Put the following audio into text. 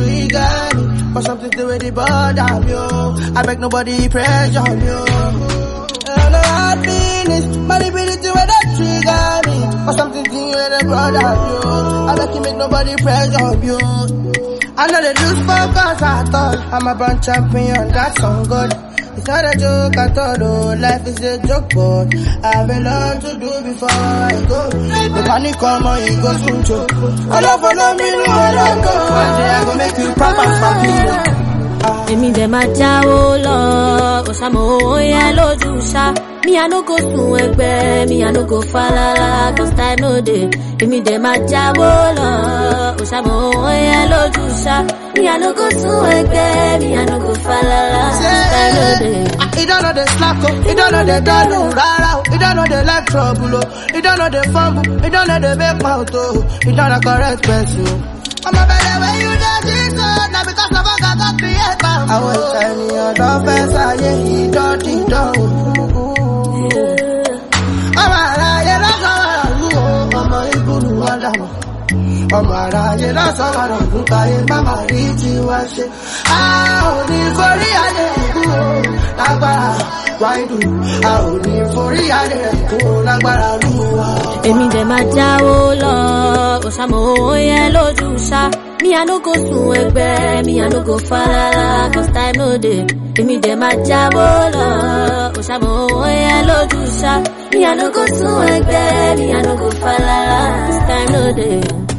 trigger me. But something to really bother me, oh. I beg nobody pressure me, oh. And I hard feelings, but it really to where they trigger me. But something to where they bother me, oh. I beg you make nobody pressure me, oh. I know they lose focus at all. I'm a born champion, that's on God. It's not a joke at all, oh. Life is a joke, but I have a lot to do before I go. The panic come on, it goes soon, choke. I love follow me, no, I don't go. One day I go make you proper for me. èmi dẹ̀ máa jáwó lọ òṣàmọ̀ owó yẹn lójú ṣá mi i no go sun ẹgbẹ́ mi i no go falala cause time no dey èmi dẹ̀ máa jáwó lọ òṣàmọ̀ owó yẹn lójú ṣá mi i no go sun ẹgbẹ́ mi i no go falala cause time no dey. He don't know the slack, oh. He don't know the dollar, rara, oh. He don't know the like trouble, oh. He don't know the fumble. He don't know the big mouth, oh. He don't know correct person. I'm a better way you know this, oh. Now because of what I got created. I was telling you, don't fess, I yeah, he don't, he don't. ọmọ aráyé lọ́sọ̀rọ̀ ọ̀run o ọmọ ìgbóhùn ọ̀dàmọ̀ ọmọ aráyé lọ́sọ̀rọ̀ ọ̀run káyé bàbá rí tí wá ṣe a ò ní forí adé ẹ̀kú o lágbára wáìdù a ò ní forí adé ẹ̀kú o lágbára lùwà. èmi dẹ̀ máa jáwó lọ òṣàmọ̀ owó yẹn lójú ṣá mi i no go sun ẹgbẹ́ mi i no go falala cause time no dey èmi dẹ̀ máa jáwó lọ òṣàmọ̀ owó yẹn lójú ṣá mi i no go sun ẹgbẹ́ mi i no go falala cause time no dey.